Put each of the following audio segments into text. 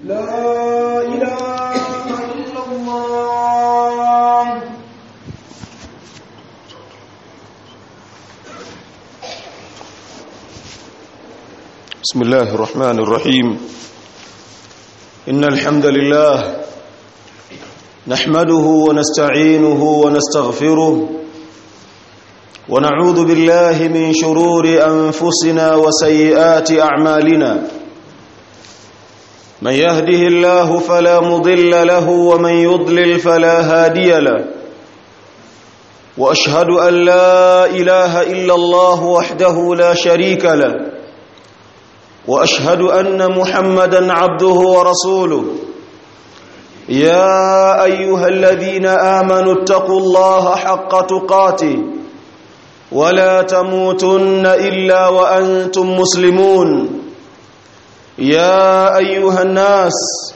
لا إله إلا الله بسم الله الرحمن الرحيم إن الحمد لله نحمده ونستعينه ونستغفره ونعوذ بالله من شرور أنفسنا وسيئات أعمالنا من يهده الله فلا مضل له ومن يضلل فلا هادي له وأشهد أن لا إله إلا الله وحده لا شريك له واشهد ان محمدا عبده ورسوله يا ايها الذين امنوا اتقوا الله حق تقاته ولا تموتن الا وانتم مسلمون يا ايها الناس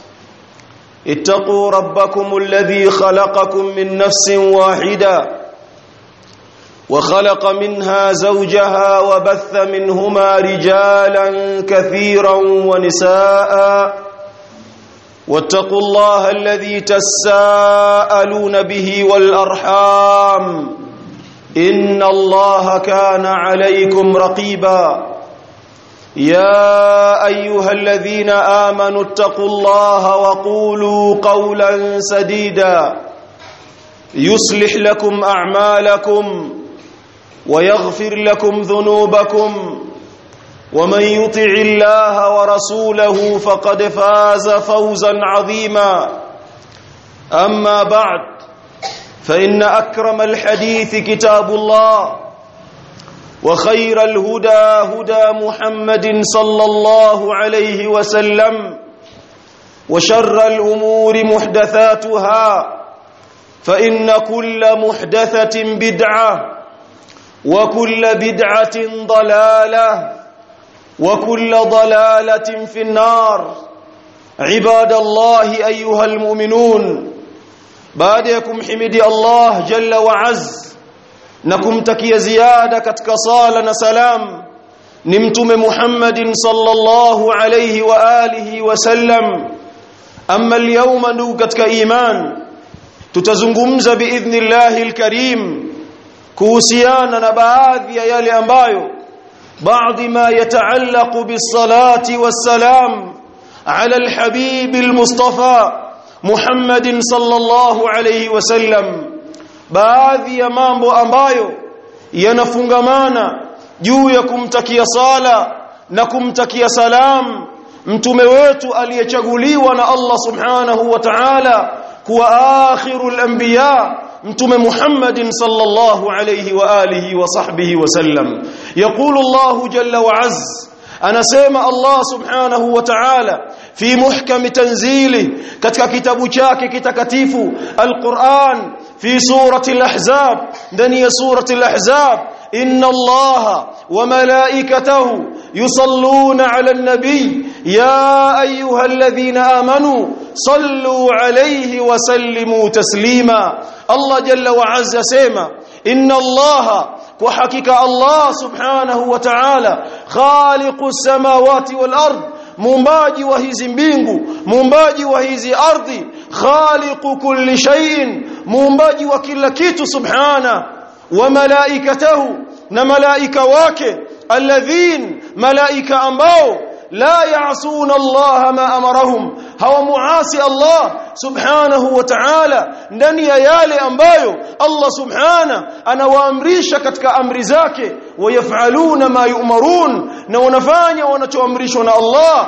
اتقوا ربكم الذي خلقكم من نفس واحده وخلق منها زوجها وبث منهما رجالا كثيرا ونساء واتقوا الله الذي تساءلون به والارحام ان الله كان عليكم رقيبا يا ايها الذين امنوا اتقوا الله وقولوا قولا سديدا يصلح لكم اعمالكم ويغفر لكم ذنوبكم ومن يطع الله ورسوله فقد فاز فوزا عظيما اما بعد فان اكرم الحديث كتاب الله وخير الهدى هدى محمد صلى الله عليه وسلم وشر الامور محدثاتها فان كل محدثه بدعه وكل بدعة ضلالة وكل ضلالة في النار عباد الله أيها المؤمنون بعدكم حمدي الله جل وعز نكم تكي زيادة كتك صالة سلام نمتم محمد صلى الله عليه وآله وسلم أما اليوم نوكتك إيمان تتزنغمز بإذن الله الكريم kuhusiana na baadhi ya yale ambayo baadhi ma yataallaqu bisalati wassalam ala alhabib almustafa Muhammadin sallallahu alayhi wasallam baadhi ya mambo ambayo yanafungamana juu ya kumtakia sala na kumtakia salam mtume wetu aliyechaguliwa na Allah subhanahu wa ta'ala kuwa akhirul anbiya mtume Muhammadin sallallahu alayhi wa alihi wa sahbihi wa sallam yaqulu Allah jalla wa azz anasema Allah subhanahu wa ta'ala fi muhkam tanzili katika kitabu chake kitakatifu alquran fi surati alahzab ndani ya surati alahzab inna Allah wa malaikatahu yusalluna ala an-nabi ya ayyuhalladhina amanu sallu alayhi wa sallimu taslima Allah jalla wa azza sema inna Allah kwa hakika Allah subhanahu wa ta'ala khaliqu samawati wal ard muumbaji wa hizi mbingu muumbaji wa hizi ardhi khaliqu kulli shay'in muumbaji wa kila kitu subhana wa malaikatahu na malaika wake alladhin malaika ambao la ya'suna Allah ma amarahum hawamuasi Allah subhanahu wa ta'ala ndani ya yale ambayo Allah subhana anawaamrisha katika amri zake wayafaluna ma yu'marun na wanafanya wanachoamrishwa na Allah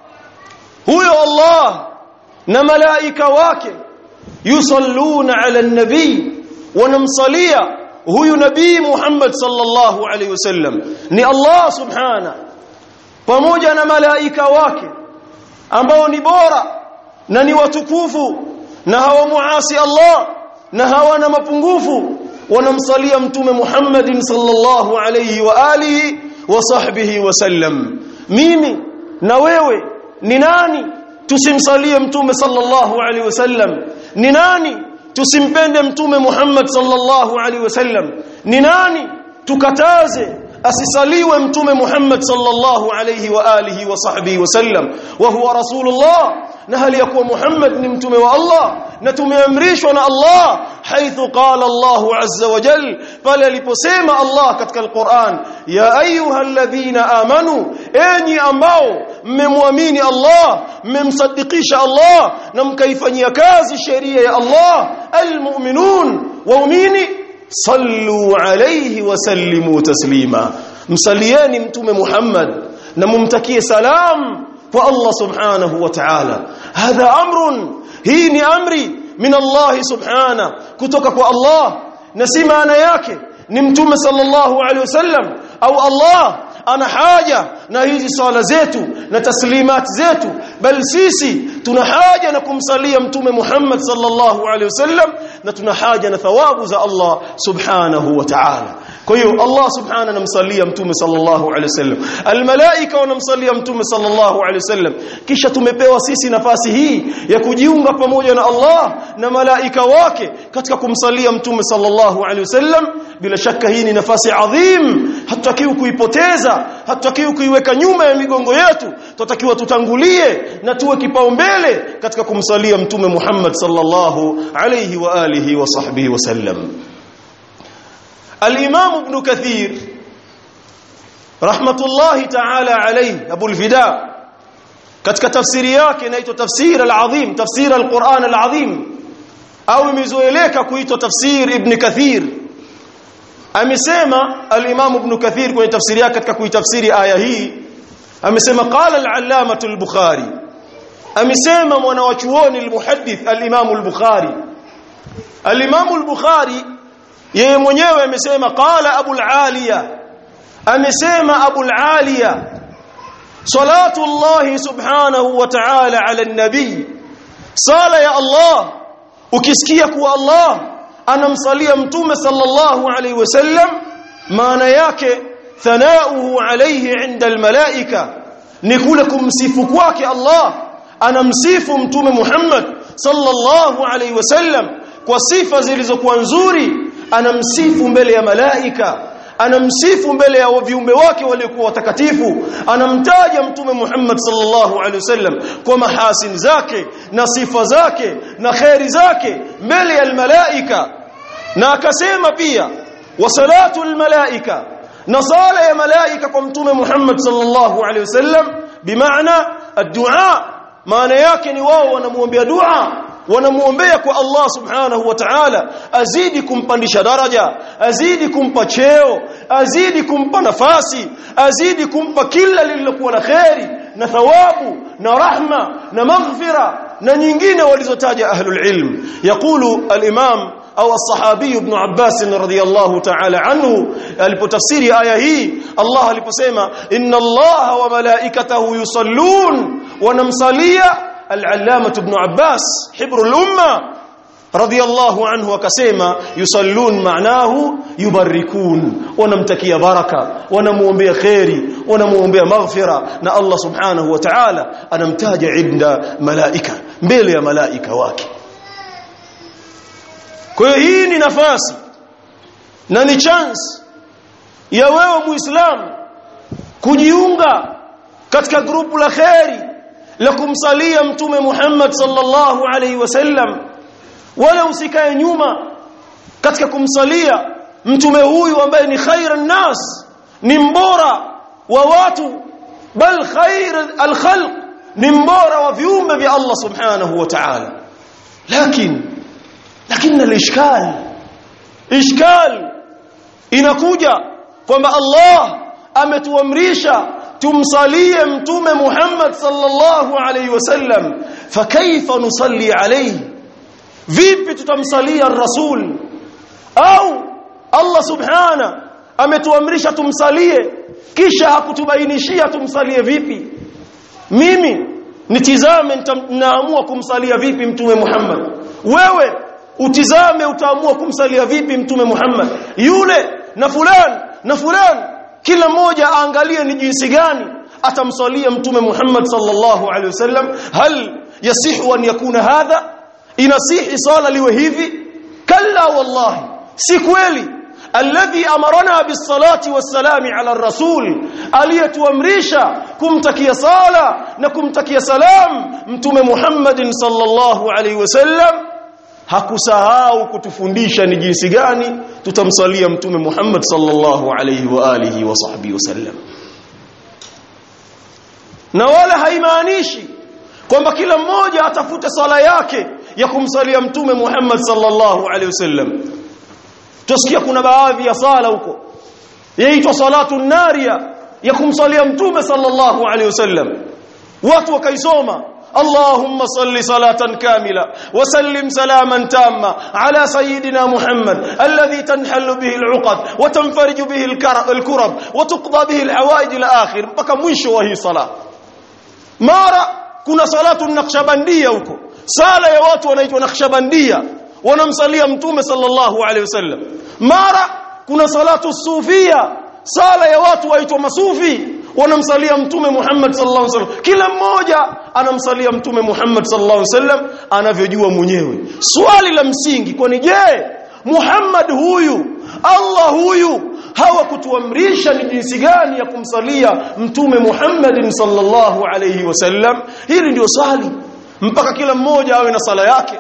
huyo Allah na malaika wake yusalluna ala nabii wanamsalia huyu nabii Muhammad sallallahu alaihi wasallam ni Allah subhana pamoja na malaika wake ambao ni bora na ni watukufu na hawamuasi Allah na hawana mapungufu wanamsalia mtume Muhammadin sallallahu alayhi wa alihi wa sahbihi wasallam mimi na wewe ni nani tusimsalie mtume sallallahu alayhi wasallam ni nani tusimpende mtume Muhammad sallallahu alaihi wasallam ni nani tukataze asisaliwe mtume Muhammad sallallahu alayhi wa alihi wa sahbihi wasallam wa huwa rasulullah na hali ya kuwa Muhammad ni mtume wa Allah na tumeamrishwa na Allah haithu qala Allah azza wa jal pale aliposema Allah katika al-Qur'an ya ayyuhalladhina amanu enyi ambao mmemwamini Allah mmemsadikisha Allah na mkaifanyia kazi sheria ya Allah almu'minun waumini sallu alayhi wa sallimu taslima msalieni mtume Muhammad na mumtakie salam kwa Allah subhanahu wa ta'ala hadha amrun hii ni amri min Allah subhana kutoka kwa Allah na si maana yake ni mtume sallallahu alaihi wasallam au Allah ana haja na hizi swala zetu na taslimat zetu bal sisi tuna haja na kumsalia mtume Muhammad sallallahu alaihi wasallam na tuna haja na thawabu za Allah subhanahu wa ta'ala kwa hiyo Allah subhanahu anamsalia mtume sallallahu alaihi wasallam almalaika wanamsalia mtume sallallahu alaihi wasallam kisha tumepewa sisi nafasi hii ya kujiunga pamoja na Allah na malaika wake katika kumsalia mtume sallallahu alaihi wasallam bila shaka hii ni nafasi adhim hatutakiwi kuipoteza hatutakiwi kuiweka nyuma ya migongo yetu tutakiwa tutangulie na tuwe kipaumbele katika kumsalia mtume Muhammad sallallahu alaihi wa alihi wa sahbihi wasallam الإمام ابن كثير رحمة الله تعالى عليه أبو الفداء katika tafsiri yake inaitwa tafsir al-azim tafsir al-Qur'an al-azim au imezoeleka kuitwa tafsir ibn Kathir amesema al-Imam ibn Kathir kwenye tafsiri yake katika kuitafsiri aya hii amesema qala al-allamah al-Bukhari amesema mwanawachuoni al-muhaddith al-Imam al-Bukhari al-Imam al-Bukhari yeye mwenyewe amesema qala abul aliya amesema abul aliya salatu allah subhanahu wa ta'ala ala an-nabi sala ya allah ukisikia kuwa allah anamsalia mtume sallallahu alayhi wasallam maana yake thanauhu alayhi inda al-malaika ni kule kumsifu kwake allah anamsifu mtume muhammad sallallahu alayhi wasallam kwa sifa zilizokuwa nzuri anamsifu mbele ya malaika anamsifu mbele ya viumbe wake waliokuwa watakatifu anamtaja mtume Muhammad sallallahu alaihi wasallam kwa mahasin zake na sifa zake na khairi zake mbele ya malaika na akasema pia wa salatu almalaika na sala ya malaika kwa mtume Muhammad sallallahu alaihi wasallam bimaana addu'a maana yake ni wao wanamuombea dua wanamuombea kwa Allah subhanahu wa ta'ala azidi kumpandisha daraja azidi kumpa cheo azidi kumpa nafasi azidi kumpa kila lililokuwa na kheri na thawabu na rahma na maghfira na nyingine walizotaja ahlul ilm yaqulu al-imam au as-sahabi ibn Abbas radhiyallahu ta'ala anhu alipotafsiri aya hii Allah aliposema inna Allah wa malaikatahu yusallun wanamsalia العلامة ابن عباس حبر الأمة رضي الله عنه وكسيما يصلون معناه يبركون ونمتكي بركة ونموmbea خيري ونموmbea مغفرة نا الله سبحانه وتعالى anamtaja عند ملائكة mbele ya malaika wake kwa hiyo hii ni nafasi na ni chance ya wewe muislamu kujiunga katika grupu la khairi la kumsalia mtume Muhammad sallallahu alaihi wasallam wala usikae nyuma katika kumsalia mtume huyu ambaye ni khairan nas ni mbora wa watu bal khair alkhalq ni mbora wa viumbe vya Allah subhanahu wa ta'ala lakini lakini alishkal ishkal inakuja kwamba Allah ametuamrisha tumsalie mtume Muhammad sallallahu alayhi wasallam fakaifa nusalli alayhi vipi tutamsalia rasul au Allah subhana ametuamrisha tumsalie kisha hakutubainishia tumsalie vipi mimi nitizame naamua kumsalia vipi mtume Muhammad wewe utizame utaamua kumsalia vipi mtume Muhammad yule na fulani na fulani kila mmoja aangalie ni jinsi gani atamsalia mtume Muhammad sallallahu alaihi wasallam hal yasihu an yakuna hadha inasihi sala liwe hivi kalla wallahi si kweli alladhi amarana bisalati wassalami ala rasul aliyetuamrisha kumtakia sala na kumtakia salam mtume Muhammadin sallallahu alaihi wasallam hakusahau kutufundisha ni jinsi gani tutamsalia mtume Muhammad sallallahu alaihi wa alihi wa sahbihi wasallam na wala haimaanishi kwamba kila mmoja atafute sala yake ya kumsalia mtume Muhammad sallallahu alaihi wasallam tusikia kuna baadhi ya sala huko yaitwa salatu naria ya kumsalia mtume sallallahu alaihi wasallam watu wakaisoma اللهم صل صلاة كاملة وسلم سلاما تاما على سيدنا محمد الذي تنحل به العقد وتنفرج به الكرب وتقضى به الحوائج الآخر mpaka mwisho wa hii sala mara kuna salatu nakshabandia huko sala ya watu wanaitwa nakshabandia wanamsalia mtume sallallahu alaihi wasallam mara kuna salatu sufia sala ya watu waitwa masufi wanamsalia mtume Muhammad sallallahu alaihi wasallam kila mmoja anamsalia mtume Muhammad sallallahu alaihi wasallam anavyojua mwenyewe swali la msingi kwani je Muhammad huyu Allah huyu hawakutuamrisha ni jinsi gani ya kumsalia mtume Muhammad sallallahu alaihi wasallam hili ndio swali mpaka kila mmoja awe na sala yake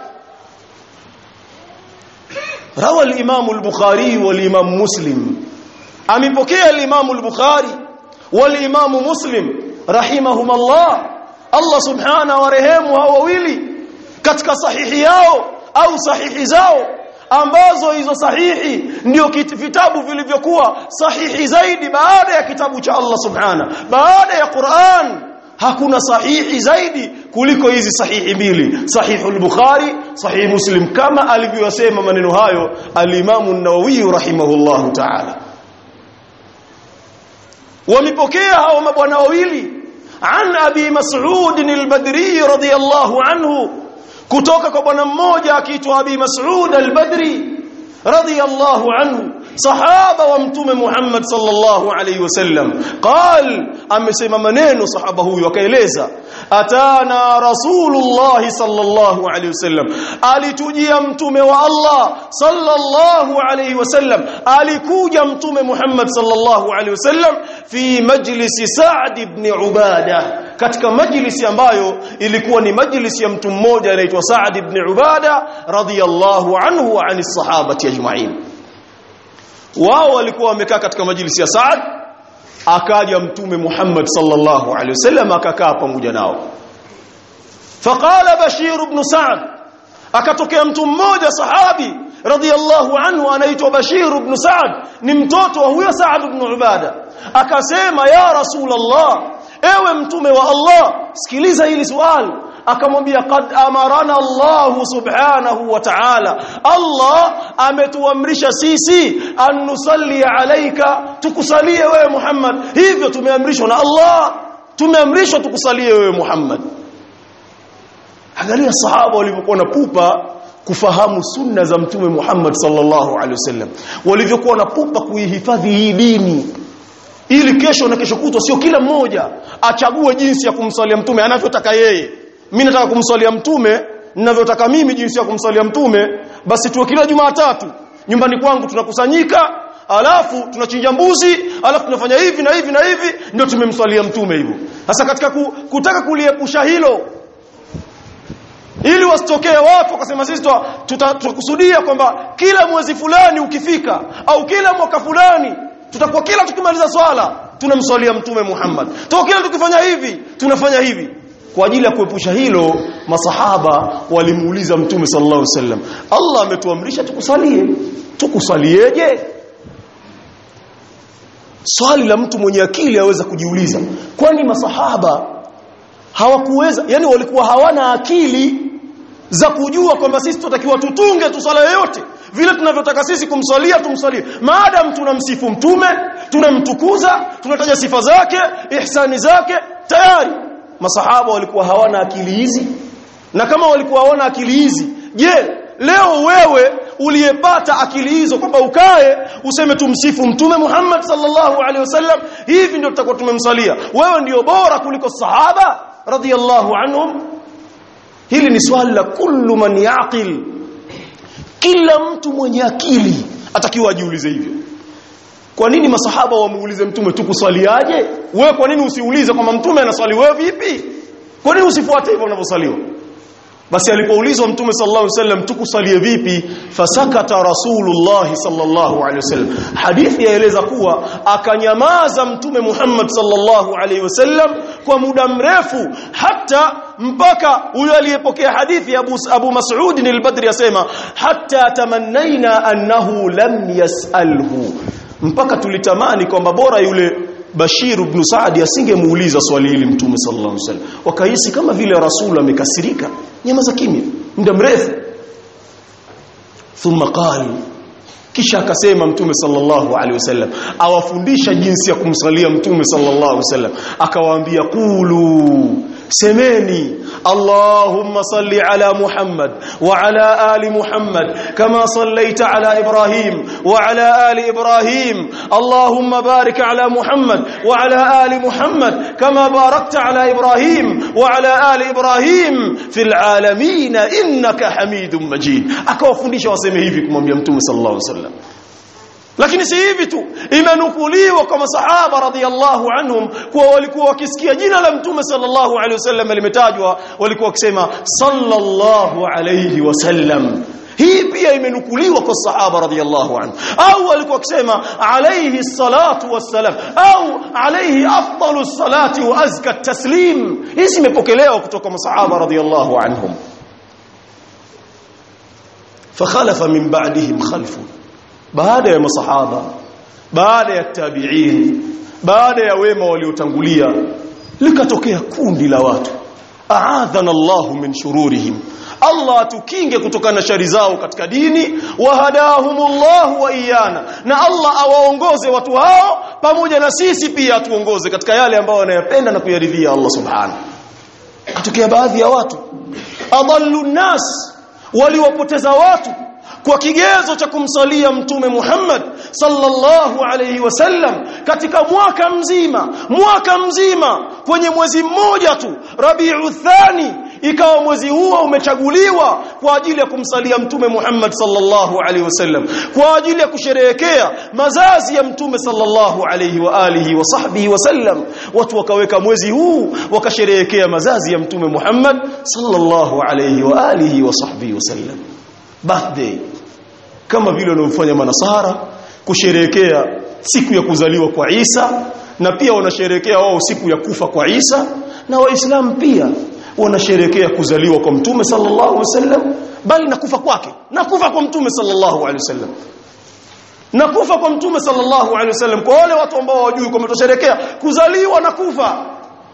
روى الإمام البخاري والإمام مسلم أمبكي الإمام البخاري والإمام مسلم رحمهما الله الله سبحانه ورحمه وويلي katika sahihi yao au sahihi zao ambazo hizo sahihi ndio vitabu vilivyokuwa sahihi zaidi baada ya kitabu cha Allah subhana baada ya Qur'an hakuna sahihi zaidi kuliko hizi sahihi mbili sahihu al-bukhari sahih muslim kama alivyosema maneno hayo al-imam an-nawawi rahimahullahu ta'ala wamepokea hao mabwana wawili an abi mas'ud al-badri radiyallahu anhu kutoka kwa bwana mmoja akiitwa abi mas'ud al-badri radiyallahu anhu sahaba wa mtume Muhammad sallallahu alayhi wasallam qal amesema maneno sahaba huyu akaeleza atana rasulullah sallallahu alayhi wasallam alitujia mtume wa Allah sallallahu alayhi wasallam alikuja mtume Muhammad sallallahu alayhi wasallam fi majlisi Sa'd ibn Ubada katika majlisi ambayo ilikuwa ni majlisi ya mtu mmoja anaitwa Sa'd ibn Ubada radiyallahu anhu wa anis sahabati ajma'in wao walikuwa wamekaa katika majlisi ya Saad akaja mtume Muhammad sallallahu alaihi wasallam akakaa pamoja nao faqala Bashir ibn Sa'd akatokea mtu mmoja sahabi radiyallahu anhu anaitwa Bashir ibn Sa'd ni mtoto wa huyo Sa'd ibn Ubada akasema ya Rasulullah ewe mtume wa Allah sikiliza hili swali akamwambia qad amarana Allah subhanahu wa ta'ala Allah ametuamrisha sisi an nusalli alayka tukusalie wewe Muhammad hivyo tumeamrishwa na Allah tumeamrishwa tukusalie wewe Muhammad angalia sahaba walivyokuwa na pupa kufahamu sunna za mtume Muhammad sallallahu alaihi wasallam walivyokuwa na pupa kuihifadhi hii dini ili kesho na kesho kutwa sio kila mmoja achague jinsi ya kumsalia mtume anavyotaka yeye mimi nataka kumsalia mtume ninavyotaka mimi jinsi ya kumsalia mtume basi tuwe kila Jumatatu nyumbani kwangu tunakusanyika alafu tunachinja mbuzi alafu tunafanya hivi na hivi na hivi ndio tumemswalia mtume hivyo sasa katika ku, kutaka kuliepusha hilo ili wasitokee watu wakasema sisi tutakusudia kwamba kila mwezi fulani ukifika au kila mwaka fulani tutakuwa kila tukimaliza swala tunamswalia mtume Muhammad to kila tukifanya hivi tunafanya hivi kwa ajili ya kuepusha hilo masahaba walimuuliza mtume sallallahu alaihi wasallam Allah ametuamrisha tukusalie tukusalieje swali la mtu mwenye akili aweza kujiuliza kwani masahaba hawakuweza yani walikuwa hawana akili za kujua kwamba sisi tunatakiwa tutunge tu swala yoyote vile tunavyotaka sisi kumswalia tumswalie maadam tunamsifu mtume tunamtukuza tunataja sifa zake ihsani zake tayari masahaba walikuwa hawana akili hizi na kama walikuwa hawana akili hizi je leo wewe uliyepata akili hizo kwamba ukae useme tumsifu mtume Muhammad sallallahu alaihi wasallam hivi ndio tutakuwa tumemsalia wewe ndio bora kuliko sahaba radhiyallahu anhum hili ni swali la kullu man yaqil kila mtu mwenye akili atakiwa ajiulize hivyo kwa nini masahaba wamuulize mtume tukuswaliaje wewe kwa nini usiulize kwamba mtume anaswali wewe vipi kwa nini usifuate hivyo unavyosaliwa basi alipoulizwa mtume sallallahu alaihi wasallam tukusalie vipi fasakata rasulullah sallallahu alaihi wasallam hadithi yaeleza kuwa akanyamaza mtume Muhammad sallallahu alaihi wasallam kwa muda mrefu hata mpaka huyo aliyepokea hadithi Abu, Abu Mas'ud al-Badri asema hatta tamannaina annahu lam yasalhu mpaka tulitamani kwamba bora yule Bashir ibn Saadi asingemuuliza swali hili Mtume sallallahu alaihi wasallam. Wakahisi kama vile Rasul amekasirika, nyamaza kimya muda mrefu. Thumma qala kisha akasema Mtume sallallahu alaihi wasallam awafundisha jinsi ya kumsalia Mtume sallallahu alaihi wasallam akawaambia qulu semeni Allahumma salli ala Muhammad wa ala ali Muhammad kama sallaita ala Ibrahim wa ala ali Ibrahim Allahumma barik ala Muhammad wa ala ali Muhammad kama barakta ala Ibrahim wa ala ali Ibrahim fil alamin innaka Hamidum Majid akawafundisha waseme hivi kumwambia Mtume sallallahu alaihi wasallam lakini si hivi tu imenukuliwa kwa masahaba radhiallahu anhum kuwa walikuwa wakisikia jina la mtume sallallahu alaihi wasallam limetajwa walikuwa wakisema sallallahu alaihi wasallam hii pia imenukuliwa kwa sahaba radhiallahu anhu au walikuwa wakisema alayhi salatu wassalam au alayhi afdalu salati wa azka taslim hizi imepokelewa kutoka masahaba radhiallahu anhum fakhalafa min ba'dihim khalfun baada ya masahaba baada ya tabi'in baada ya wema waliotangulia likatokea kundi la watu a'adhana Allah min shururihim Allah atukinge kutokana na shari zao katika dini wahadahumullah wa iyana na Allah awaongoze watu hao pamoja na sisi pia atuongoze katika yale ambayo anayapenda na kuyaridhia Allah subhanahu katokea baadhi ya watu adallu nas waliwapoteza watu kwa kigezo cha kumsalia mtume Muhammad sallallahu alayhi wasallam katika mwaka mzima mwaka mzima kwenye mwezi mmoja tu Rabiu Thani ikawa mwezi huo umechaguliwa kwa ajili ya kumsalia mtume Muhammad sallallahu alaihi wasallam kwa ajili ya kusherehekea mazazi ya mtume sallallahu alaihi wa alihi wa sahbihi wasallam watu wakaweka mwezi huu wakasherehekea mazazi ya mtume Muhammad sallallahu alaihi wa alihi wa sahbihi wasallam birthday kama vile wanavyofanya manasara kusherehekea siku ya kuzaliwa kwa Isa na pia wanasherehekea wao siku ya kufa kwa Isa na waislamu pia wanasherehekea kuzaliwa kwa mtume sallallahu alaihi wasallam bali na kufa kwake na kufa kwa mtume sallallahu alaihi wasallam na kufa kwa mtume sallallahu alaihi wasallam kwa wale watu ambao hawajui kwamba tusherehekea kuzaliwa na kufa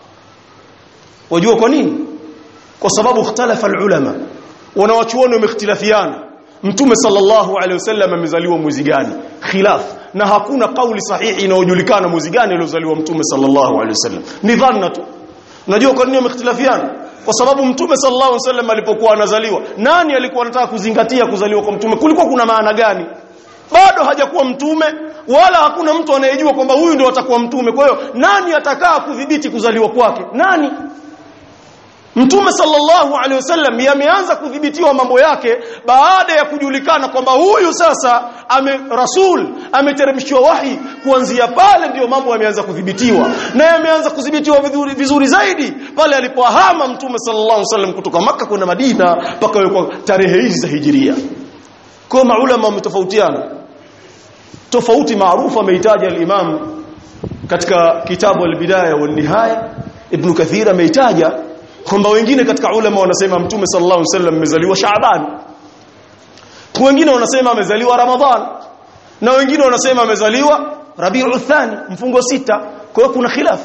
wajua kwa nini kwa sababu ikhtalafa ulama wanawachuoni wamehtilafiana mtume sallallahu alaihi wasallam amezaliwa mwezi gani khilaf na hakuna kauli sahihi inayojulikana mwezi gani aliozaliwa mtume sallallahu alaihi wasallam ni dhanna tu unajua kwa nini wamehtilafiana kwa sababu mtume sallallahu alaihi wasallam alipokuwa anazaliwa nani alikuwa anataka kuzingatia kuzaliwa kwa mtume kulikuwa kuna maana gani bado hajakuwa mtume wala hakuna mtu anayejua kwamba huyu ndio atakuwa mtume kwa hiyo nani atakaa kudhibiti kuzaliwa kwake nani Mtume sallallahu alaihi wasallam yameanza kudhibitiwa mambo yake baada ya kujulikana kwamba huyu sasa ame rasul ameteremshiwa wahi kuanzia pale ndiyo mambo yameanza kudhibitiwa na yameanza kudhibitiwa vizuri, vizuri zaidi pale alipohama Mtume sallallahu alaihi wasallam kutoka maka kwenda Madina mpaka kwa tarehe hizi za hijiria kwa maulama wametofautiana tofauti maarufu ameitaja al-Imam katika kitabu al-Bidaya wal Nihaya Ibn Kathir ameitaja kwamba wengine katika ulama wanasema mtume sallallahu alaihi wasallam amezaliwa Shaaban wengine wanasema amezaliwa Ramadhan na wengine wanasema amezaliwa Rabiul Thani mfungo sita kwa hiyo kuna khilaf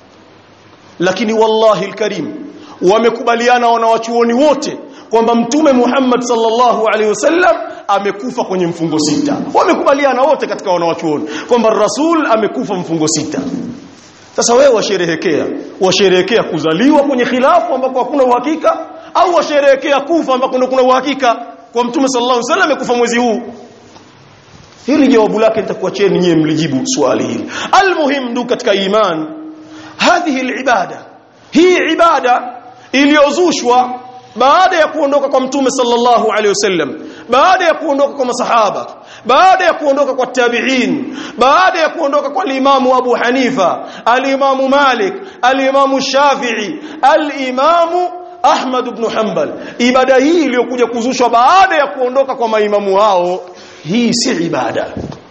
lakini wallahi alkarim wamekubaliana wanawachuoni wote kwamba mtume Muhammad sallallahu alaihi wasallam amekufa kwenye mfungo sita wamekubaliana wote katika wanawachuoni kwamba rasul amekufa mfungo sita sasa wewe washerehekea washerehekea kuzaliwa kwenye khilafu ambako hakuna uhakika au washerehekea kufa ambako ndio kuna uhakika kwa mtume sallallahu alaihi wasallam amekufa mwezi huu hili jawabu lake nitakuacheni nyie mlijibu swali hili almuhim ndu katika iman hadhihi alibada hii ibada iliyozushwa baada ya kuondoka kwa mtume sallallahu alaihi wasallam baada ya kuondoka kwa masahaba baada ya kuondoka kwa tabi'in baada ya kuondoka kwa limamu Abu Hanifa al-Imamu Malik al-Imamu Shafi'i al-Imamu Ahmad ibn Hanbal ibada hii iliyokuja kuzushwa baada ya kuondoka kwa maimamu hao hii si ibada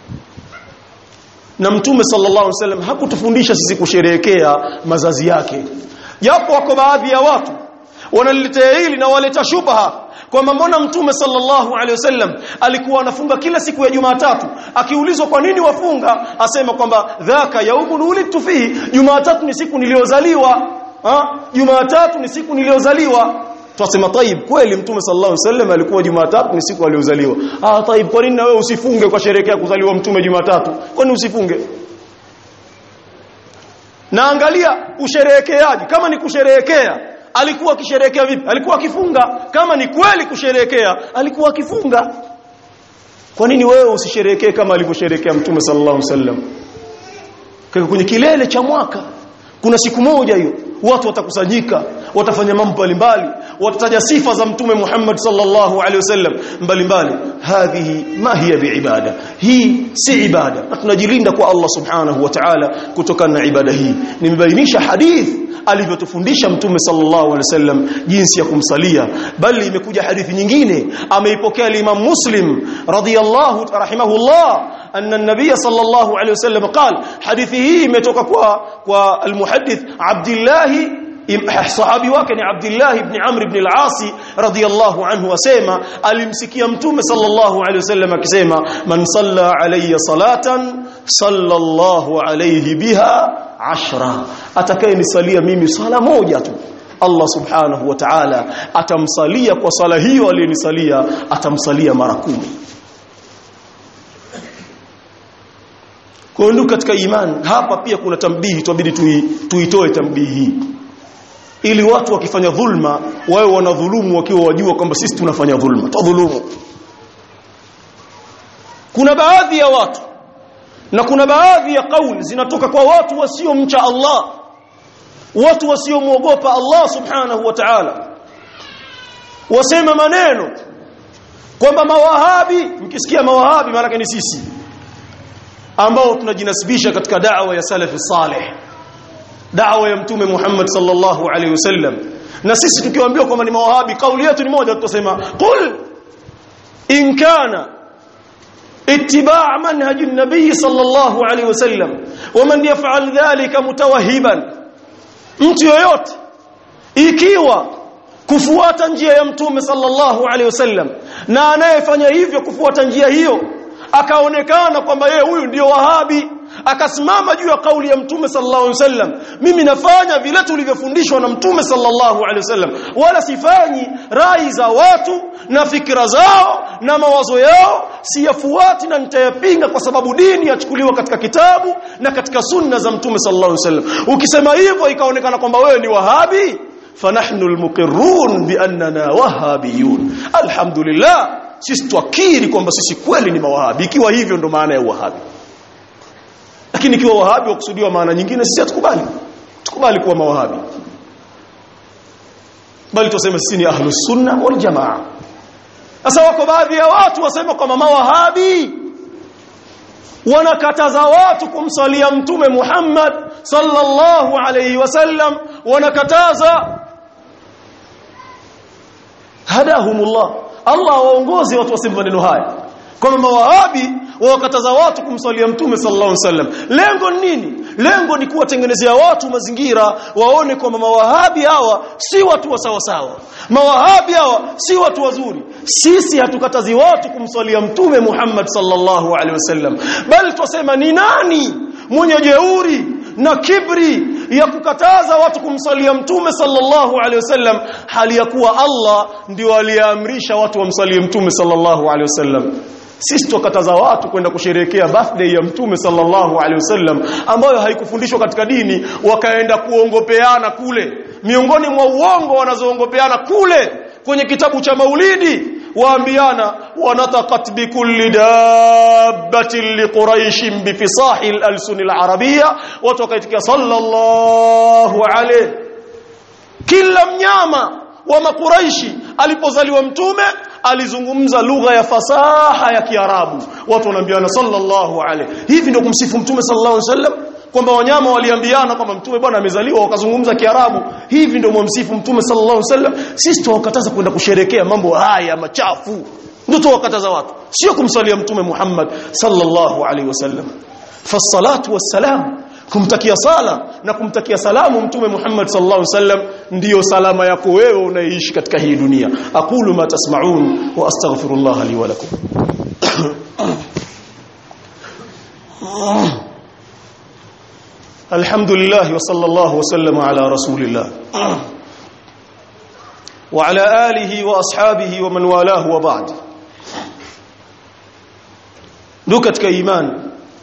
na mtume sallallahu alaihi wasallam hakutufundisha sisi kusherehekea mazazi yake japo wako baadhi ya watu wanaliletea hili na waleta shubha kwamba mbona mtume sallallahu alaihi wasallam alikuwa anafunga kila siku ya Jumatatu akiulizwa kwa nini wafunga asema kwamba dhaka yaumun ulidtu fihi Jumatatu ni siku niliyozaliwa ha Jumatatu ni siku niliyozaliwa Tunasema taib kweli mtume sallallahu alaihi wasallam alikuwa Jumatatu ni siku aliyozaliwa. Ah taib kwa nini na wewe usifunge kwa sherekea kuzaliwa mtume Jumatatu? Kwa nini usifunge? Na angalia usherehekeaji kama ni kusherehekea alikuwa akisherehekea vipi? Alikuwa akifunga. Kama ni kweli kusherehekea alikuwa akifunga. Kwa nini wewe usisherehekee kama alivyosherehekea mtume sallallahu alaihi wasallam? Kwa kwenye kilele cha mwaka kuna siku moja hiyo watu watakusanyika watafanya mambo mbalimbali watataja sifa za mtume Muhammad sallallahu alaihi wasallam mbalimbali hadhihi ma hiya biibada hii si ibada na tunajilinda kwa Allah subhanahu wa ta'ala kutokana na ibada hii nimebainisha hadith alivyotufundisha mtume sallallahu alaihi wasallam jinsi ya kumsalia bali imekuja hadithi nyingine ameipokea Imam Muslim radhiyallahu rahimahullah anna an-nabiy sallallahu alaihi wasallam qala hadithi hii imetoka kwa kwa al-muhaddith Abdullah sahabi wake ni Abdullah ibn Amr ibn al-As radiyallahu anhu asema alimsikia mtume sallallahu alayhi wasallam akisema man salla alayya salatan sallallahu alayhi biha ashra atakayenisalia mimi sala moja tu Allah subhanahu wa ta'ala atamsalia kwa sala hiyo aliyenisalia atamsalia mara kumi kwa hiyo katika imani hapa pia kuna tambihi tubidi tuitoe tambihi hii ili watu wakifanya dhulma wawe wanadhulumu wakiwa wajua kwamba sisi tunafanya dhulma tudhulumu kuna baadhi ya watu na kuna baadhi ya kauli zinatoka kwa watu wasiomcha Allah watu wasiomwogopa Allah subhanahu wa ta'ala wasema maneno kwamba mawahabi mkisikia mawahabi maana ni sisi ambao tunajinasibisha katika da'wa ya salafi salih da'wa ya mtume Muhammad sallallahu alaihi wasallam na sisi tukiwaambia kwamba ni mawahabi kauli yetu ni moja tutasema qul in kana اتباع منهج النبي صلى الله عليه وسلم ومن يفعل ذلك متوهبا mtu yoyote ikiwa kufuata njia ya mtume sallallahu alaihi wasallam na anayefanya hivyo kufuata njia hiyo akaonekana kwamba yeye huyu ndio wahabi akasimama juu ya kauli ya mtume sallallahu alaihi wasallam mimi nafanya vile tulivyofundishwa na mtume sallallahu alaihi wasallam wala sifanyi rai za watu na fikra zao na mawazo yao siyafuati na nitayapinga kwa sababu dini yachukuliwa katika kitabu na katika sunna za mtume sallallahu alaihi wasallam ukisema hivyo ikaonekana kwamba wewe ni wahabi fanahnu almuqirrun biannana wahabiyun alhamdulillah sisi twakiri kwamba sisi kweli ni mawahabi ikiwa hivyo ndo maana ya wahabi lakini ikiwa wahabi wakusudiwa maana nyingine sisi hatukubali tukubali kuwa mawahabi bali tuseme sisi ni ahlus sunna wal jamaa sasa wako baadhi ya watu wasema kwamba mawahabi wanakataza watu kumsalia mtume Muhammad sallallahu alayhi wasallam wanakataza hadahumullah Allah waongoze watu waseme maneno haya kwamba mawahabi wawakataza watu kumsalia mtume sallallahu alaihi wasallam lengo ni nini lengo ni kuwatengenezea watu mazingira waone kwamba mawahabi hawa si watu wa sawa sawa mawahabi hawa si watu wazuri sisi hatukatazi watu kumsalia mtume Muhammad sallallahu alaihi wasallam bali twasema ni nani mwenye jeuri na kibri ya kukataza watu kumsalia mtume sallallahu alaihi wasallam hali ya kuwa Allah ndio aliyeamrisha watu wamsalie mtume sallallahu alaihi wasallam sisi tukataza watu kwenda kusherehekea birthday ya mtume sallallahu alaihi wasallam ambayo haikufundishwa katika dini wakaenda kuongopeana kule miongoni mwa uongo wanazoongopeana kule kwenye kitabu cha maulidi waambiana wanataqat bikulli dabbatin liquraish bifisahi al-alsun al-arabiyya watu wakaitikia sallallahu alaihi kila mnyama wa makuraishi alipozaliwa mtume alizungumza lugha ya fasaha ya Kiarabu watu wanaambiana sallallahu alaihi hivi ndio kumsifu mtume sallallahu alaihi wasallam kwamba wanyama waliambiana kwamba mtume bwana amezaliwa wakazungumza Kiarabu hivi ndio mwamsifu mtume sallallahu alaihi wasallam sisi tuwakataza kwenda kusherekea mambo haya machafu ndio tuwakataza watu sio kumsalia mtume Muhammad sallallahu alaihi wasallam fasalatu wassalam kumtakia sala na kumtakia salamu mtume Muhammad sallallahu alaihi wasallam ndiyo salama yako wewe unaishi katika hii dunia aqulu ma tasma'un wa astaghfirullah li wa lakum alhamdulillah wa sallallahu wa sallama ala rasulillah wa ala alihi wa ashabihi wa man walahu wa ba'd ndugu katika imani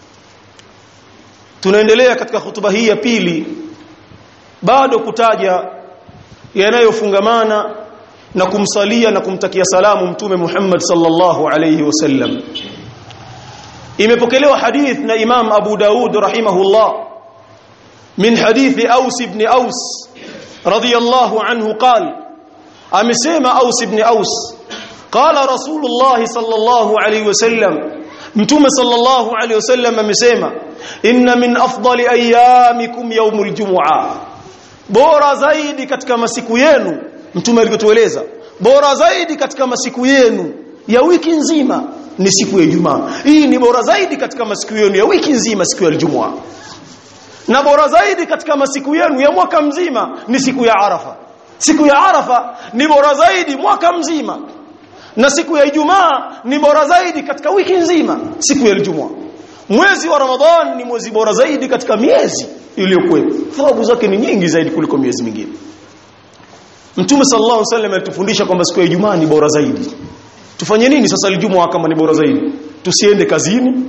tunaendelea katika hutuba hii ya pili bado kutaja yanayofungamana na kumsalia na kumtakia salamu mtume Muhammad sallallahu alayhi wasallam imepokelewa hadith na Imam Abu Daud rahimahullah min hadithi Aus ibn Aus radiyallahu anhu qala amesema Aus ibn Aus qala Rasulullah sallallahu alayhi wasallam mtume sallallahu alayhi wasallam amesema inna min afdali ayyamikum yawmul jumu'a bora zaidi katika masiku yenu mtume alivyotueleza bora zaidi katika masiku yenu ya wiki nzima ni siku ya Ijumaa hii ni bora zaidi katika masiku yenu ya wiki nzima siku ya Ijumaa na bora zaidi katika masiku yenu ya mwaka mzima ni siku ya Arafa siku ya Arafa ni bora zaidi mwaka mzima na siku ya Ijumaa ni bora zaidi katika wiki nzima siku ya Ijumaa mwezi wa Ramadhan ni mwezi bora zaidi katika miezi iliyokuwepo thawabu zake ni nyingi zaidi kuliko miezi mingine Mtume sallallahu alaihi wasallam alitufundisha kwamba siku ya Ijumaa ni bora zaidi tufanye nini sasa Ijumaa kama ni bora zaidi tusiende kazini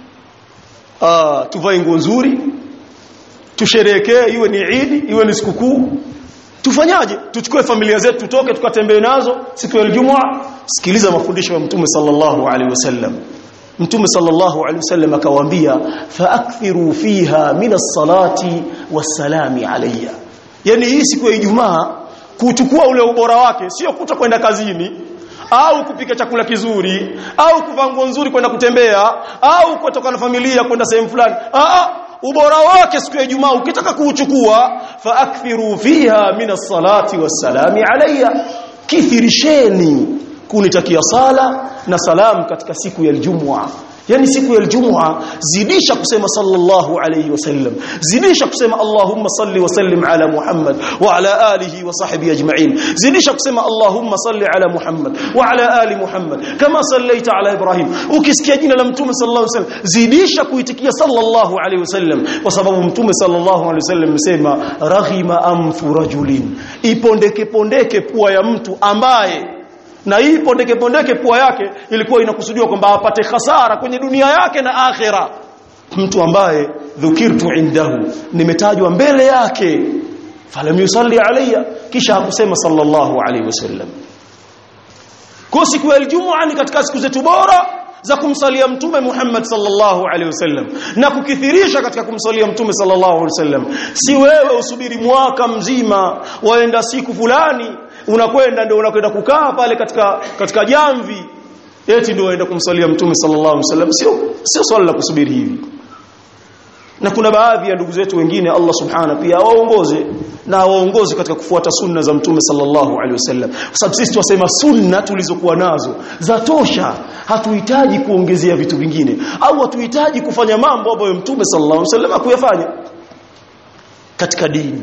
ah tuvae nguo nzuri tusherehekee iwe ni Eid iwe ni sikukuu tufanyaje tuchukue familia zetu tutoke tukatembee nazo siku ya Ijumaa sikiliza mafundisho ya Mtume sallallahu alaihi wasallam Mtume sallallahu alaihi wasallam akawaambia faakthiru fiha min as-salati was-salami alayya yani hii siku ya Ijumaa kuchukua ule ubora wake sio kuta kwenda kazini au kupika chakula kizuri au kuvaa nguo nzuri kwenda kutembea au kutoka na familia kwenda sehemu fulani a ubora wake siku ya Ijumaa ukitaka kuuchukua faakthiru fiha min as-salati was-salami alayya kithirisheni kunitakia sala na salam katika siku ya Ijumaa yani siku ya Ijumaa zidisha kusema sallallahu alayhi wasallam zidisha kusema Allahumma salli wa sallim ala Muhammad wa ala alihi wa sahbihi ajma'in zidisha kusema Allahumma salli ala Muhammad wa ala ali Muhammad kama sallaita ala Ibrahim ukisikia jina la mtume sallallahu alayhi wasallam zidisha kuitikia sallallahu alayhi wasallam kwa sababu mtume sallallahu alayhi wasallam amesema raghima amfu rajulin ipondeke pondeke pua ya mtu ambaye na hii pondeke pondeke pua yake ilikuwa inakusudiwa kwamba apate hasara kwenye dunia yake na akhera mtu ambaye dhukirtu indahu nimetajwa mbele yake falam yusalli alayya kisha hakusema sallallahu alayhi wasallam kwa siku ya Ijumaa ni katika siku zetu bora za kumsalia mtume Muhammad sallallahu alaihi wasallam na kukithirisha katika kumsalia mtume sallallahu alaihi wasallam si wewe usubiri mwaka mzima waenda siku fulani unakwenda ndio unakwenda kukaa pale katika katika jamvi eti ndio waenda kumsalia mtume sallallahu alaihi wasallam sio sio swala la kusubiri hivi na kuna baadhi ya ndugu zetu wengine Allah subhanahu pia waongoze na waongoze katika kufuata sunna za mtume sallallahu alaihi wasallam kwa sababu sisi tunasema sunna tulizokuwa nazo za tosha hatuhitaji kuongezea vitu vingine au hatuhitaji kufanya mambo ambayo mtume sallallahu alaihi wasallam hakuyafanya katika dini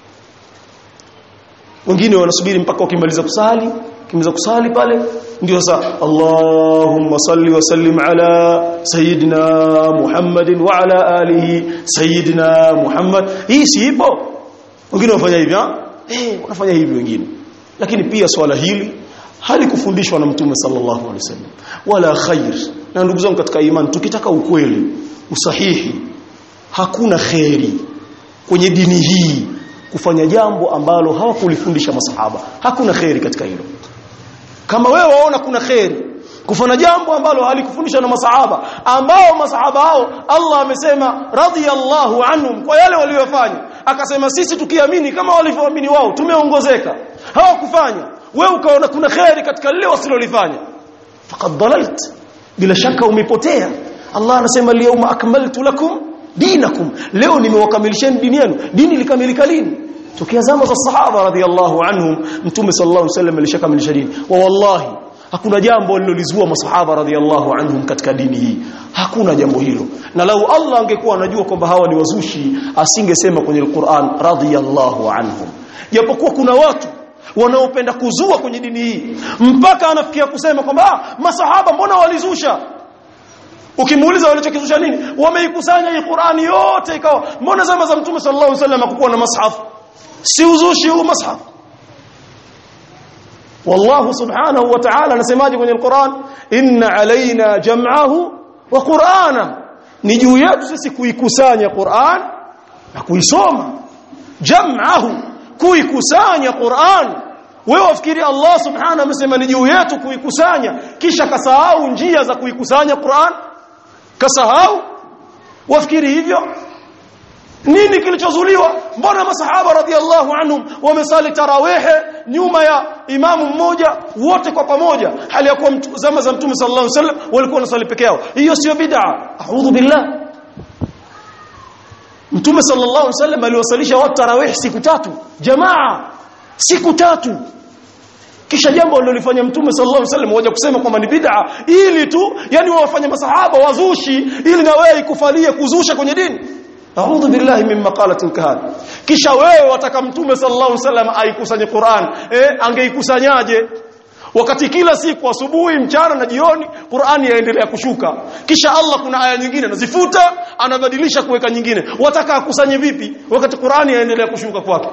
wengine wanasubiri mpaka wakimaliza kusali kimaliza kusali pale ndio sasa Allahumma salli wa sallim ala sayyidina Muhammadin wa ala alihi sayyidina Muhammad hii si ipo wengine wanafanya hivi eh wanafanya hivi wengine lakini pia swala hili halikufundishwa na mtume sallallahu alaihi wasallam wala khair na ndugu zangu katika imani tukitaka ukweli usahihi hakuna khairi kwenye dini hii kufanya jambo ambalo hawakulifundisha masahaba hakuna khairi katika hilo kama wewe waona kuna khairi kufanya jambo ambalo halikufundishwa na masahaba ambao masahaba hao Allah amesema radhiyallahu anhum kwa yale waliyofanya akasema sisi tukiamini kama walivyoamini wao tumeongozeka hawakufanya wewe ukaona kuna kheri katika lile wasilolifanya faqad dalalt bila shaka umepotea Allah anasema liyawma akmaltu lakum dinakum leo nimewakamilisheni dini yenu dini likamilika lini tokea zama za sahaba radhiallahu anhum mtume sallallahu alaihi wasallam alishakamilisha dini wa wallahi hakuna jambo lilolizua masahaba radhiallahu anhum katika dini hii hakuna jambo hilo na lau Allah angekuwa anajua kwamba hawa ni wazushi asingesema kwenye Qur'an radhiallahu anhum japokuwa kuna watu wanaopenda kuzua kwenye dini hii mpaka anafikia kusema kwamba ah, masahaba mbona walizusha ukimuuliza walichokizusha nini wameikusanya hii Qur'ani yote ikawa mbona zama za mtume sallallahu alaihi wasallam hakukuwa na mashaf si uzushi huu mashaf والله سبحانه وتعالى anasemaje kwenye Qur'an inna alaina jam'ahu wa qur'ana ni juu yetu sisi kuikusanya Qur'an na kuisoma jam'ahu kuikusanya Qur'an wewe wafikiri Allah subhanahu amesema ni juu yetu kuikusanya kisha kasahau njia za kuikusanya Qur'an kasahau wafikiri hivyo nini kilichozuliwa mbona masahaba radhiallahu anhum wamesali tarawehe nyuma ya imamu mmoja wote kwa pamoja hali ya kuwa zama za mtume sallallahu alaihi wasallam walikuwa wanasali peke yao hiyo sio bid'a a'udhu billah mtume sallallahu alaihi wasallam aliwasalisha watu tarawih siku tatu jamaa siku tatu kisha jambo alilofanya mtume sallallahu alaihi wasallam waje kusema kwamba ni bid'a ili tu yani wawafanye masahaba wazushi ili na wewe ikufalie kuzusha kwenye dini a'udhu billahi min maqalatin kahan kisha wewe wataka mtume sallallahu alaihi wasallam aikusanye Qur'an eh angeikusanyaje wakati kila siku asubuhi mchana na jioni Qur'ani yaendelea kushuka kisha Allah kuna aya nyingine anazifuta anabadilisha kuweka nyingine wataka akusanye vipi wakati Qur'ani yaendelea kushuka kwake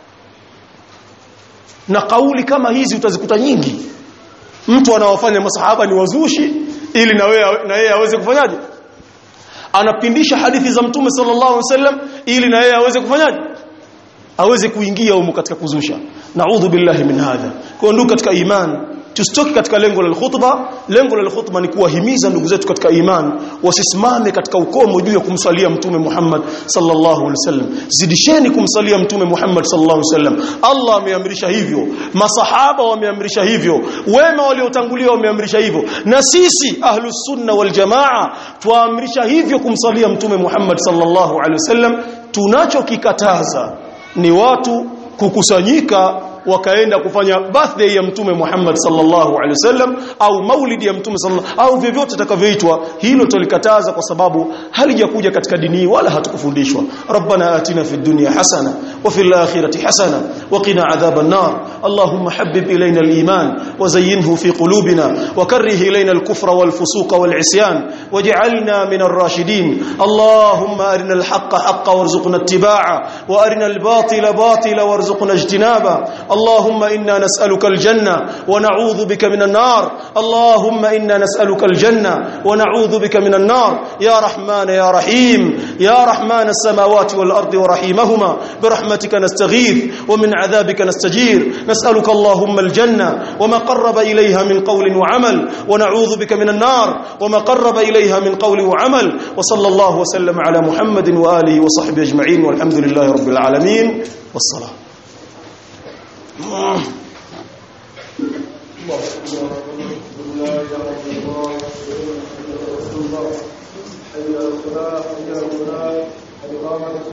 na kauli kama hizi utazikuta nyingi mtu anawafanya masahaba ni wazushi ili na wewe na yeye aweze kufanyaje anapindisha hadithi za mtume sallallahu alaihi wasallam ili na yeye aweze kufanyaje aweze kuingia humo katika kuzusha naudhu billahi min hadha kwa ndugu katika imani tusitoki katika lengo la khutba lengo la khutba ni kuwahimiza ndugu zetu katika iman wasisimame katika ukomo juu ya kumsalia mtume Muhammad sallallahu alaihi wasallam zidisheni kumsalia mtume Muhammad sallallahu alaihi wasallam Allah ameamrisha hivyo masahaba wameamrisha hivyo wema waliotangulia wameamrisha hivyo na sisi ahlus sunna wal jamaa tuamrisha hivyo kumsalia mtume Muhammad sallallahu alaihi wasallam tunachokikataza ni watu kukusanyika wakaenda kufanya birthday ya mtume Muhammad sallallahu alaihi wasallam au maulidi ya mtume sallallahu au vyovyote takavyoitwa hilo tulikataza kwa sababu halijakuja katika dini wala hatukufundishwa rabbana atina fid dunya hasana wa fil akhirati hasana wa qina adhaban nar allahumma habbib ilayna al iman wa zayyinhu fi qulubina wa karrih ilayna al kufra wal fusuqa wal isyan waj'alna min ar rashidin allahumma arina al haqqa haqqan warzuqna ittiba'a wa arina al batila batila warzuqna ijtinaba اللهم إنا نسألك الجنة ونعوذ بك من النار اللهم إنا نسألك الجنة ونعوذ بك من النار يا رحمن يا رحيم يا رحمن السماوات والأرض ورحيمهما برحمتك نستغيث ومن عذابك نستجير نسألك اللهم الجنة وما قرب إليها من قول وعمل ونعوذ بك من النار وما قرب إليها من قول وعمل وصلى الله وسلم على محمد وآله وصحبه أجمعين والحمد لله رب العالمين والصلاة الله لا اله الا الله رسول الله حي على الصلاه حي على الصلاه